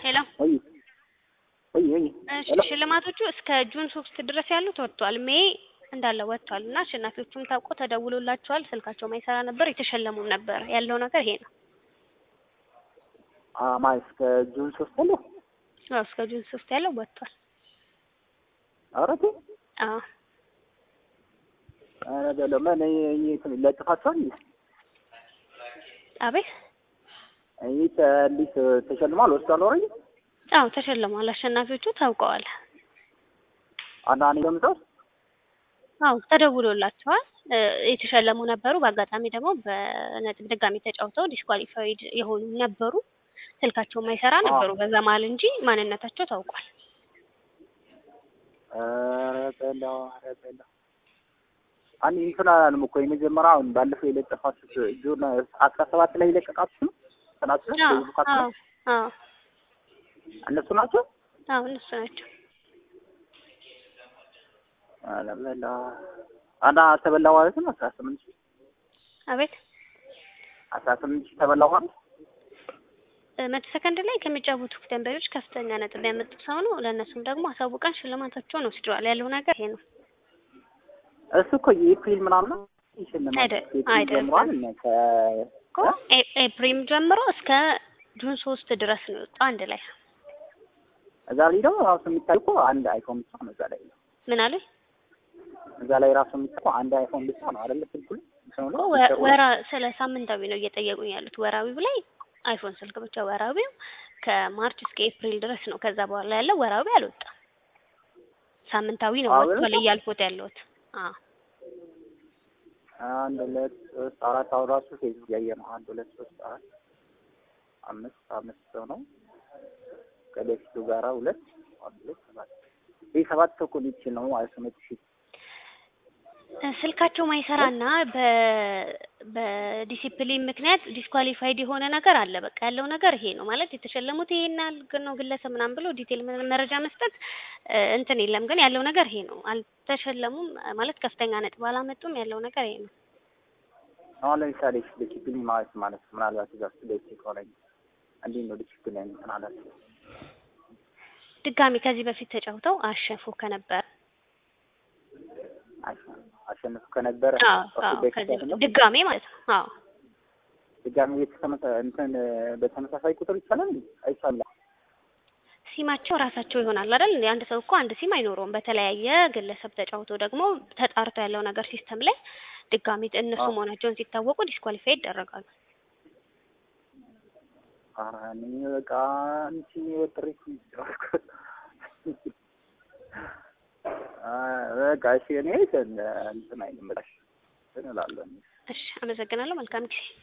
ሄሎ ወይ ወይ ወይ እሺ ሽልማቶቹ እስከ ጁን ሶስት ድረስ ያሉት ወጥቷል። ሜይ እንዳለ ወጥቷል እና አሸናፊዎቹም ታውቆ ተደውሎላቸዋል። ስልካቸው ማይሰራ ነበር፣ የተሸለሙም ነበር። ያለው ነገር ይሄ ነው። አማ እስከ ጁን ሶስት አለ አዎ እስከ ጁን ሶስት ያለው ወጥቷል። አረቴ አዎ አረ በለው ምን ለጥፋቸዋል አቤት ይህ እንዴት ተሸልሟል? ወስዷል ኦልሬዲ አዎ ተሸልሟል። አሸናፊዎቹ ታውቀዋል። አንዳንዴ ለምሳሌ አዎ ተደውሎላቸዋል። እ የተሸለሙ ነበሩ። በአጋጣሚ ደግሞ በነጥብ ድጋሚ ተጫውተው ዲስኳሊፋይድ የሆኑ ነበሩ። ስልካቸው የማይሰራ ነበሩ በዛ መሀል እንጂ ማንነታቸው ታውቋል። ኧረ በለው ኧረ በለው አንድ እንትን አላልም እኮ የመጀመሪያ አሁን ባለፈው የለጠፋችሁት ጁን አስራ ሰባት ላይ የለቀቃችሁ ነው ጥናችሁ ነው አዎ ፌስቡክ አዎ አዎ እነሱ ናቸው። አዎ እነሱ ናቸው። ኧረ በለው እና ተበላ ማለት ነው አስራ ስምንት ሺህ አቤት አስራ ስምንት ሺህ ተበላ ማለት እ መቶ ሰከንድ ላይ ከሚጫወቱ ደንበኞች ከፍተኛ ነጥብ ያመጡት ሰው ነው። ለእነሱም ደግሞ አሳውቀን ሽልማታቸውን ወስደዋል። ያለው ነገር ይሄ ነው። እሱ እኮ የኤፕሪል ምናምን ነው ይሽልማል አይደ- ኤፕሪል አይደለም። ጀምሯል እና ከ እኮ ኤ- ኤፕሪል ጀምሮ እስከ ጁን ሶስት ድረስ ነው የወጣው አንድ ላይ እዛ ላይ ደግሞ ራሱ የሚታይ እኮ አንድ አይፎን ብቻ ነው እዛ ላይ ምን አለ እዛ ላይ ራሱ የሚታይ እኮ አንድ አይፎን ብቻ ነው አይደለ ስልኩ ላይ እንትኑ ላይ እኮ ወ- ፊቸሩ ላይ። ወራ ስለ ሳምንታዊ ነው እየጠየቁኝ ያሉት። ወራዊው ላይ አይፎን ስልክ ብቻ ወራዊው ከማርች እስከ ኤፕሪል ድረስ ነው። ከዛ በኋላ ያለው ወራዊ አልወጣም። ሳምንታዊ ነው አዎ፣ ወጥቷል በጣም። እያልኩት ያለሁት። አዎ አንድ ሁለት ሶስት አራት አሁን ራሱ ፌስቡክ ያየ ነው። አንድ ሁለት ሶስት አራት አምስት አምስት ሰው ነው ከበፊቱ ጋራ ሁለት አንድ ሁለት ሰባት ይህ ሰባት ሰው እኮ ሊችል ነው ማለት ነው። መቶ ሺህ እ ስልካቸው ማይሰራና በ በዲሲፕሊን ምክንያት ዲስኳሊፋይድ የሆነ ነገር አለ። በቃ ያለው ነገር ይሄ ነው ማለት የተሸለሙት ይሄን ያህል ግን ነው ግለሰብ ምናምን ብሎ ዲቴል ምን- መረጃ መስጠት እ እንትን የለም። ግን ያለው ነገር ይሄ ነው። አልተሸለሙም ማለት ከፍተኛ ነጥብ አላመጡም። ያለው ነገር ይሄ ነው። አሁን ለምሳሌ ዲሲፕሊን ማለት ማለት ምናልባት እዛ ውስጥ ደስ ከሆነ እንዴት ነው ዲሲፕሊን እንትን አላቸው ድጋሚ ከዚህ በፊት ተጫውተው አሸንፎ ከነበረ አሸ- አሸንፉ ከነበረ አዎ እሱ አዎ በፊት ከዚህ አይደለም? በፊት ድጋሚ ማለት ነው። አዎ ድጋሚ የተመሳ እንትን በተመሳሳይ ቁጥር ይቻላል እንዴ? አይቻልም። ሲማቸው ራሳቸው ይሆናል አይደል? እንደ አንድ ሰው እኮ አንድ ሲም አይኖረውም። በተለያየ ግለሰብ ተጫውቶ ደግሞ ተጣርቶ ያለው ነገር ሲስተም ላይ ድጋሚ እነሱ አዎ። መሆናቸውን ሲታወቁ ዲስኳሊፋይ ይደረጋሉ። ኧረ እኔ በቃ አንቺ ወጥሬ በቃ እሺ እኔ እንትን አይልም በቃ እሺ እንትን እላለሁ። እሺ፣ አመሰግናለሁ። መልካም ጊዜ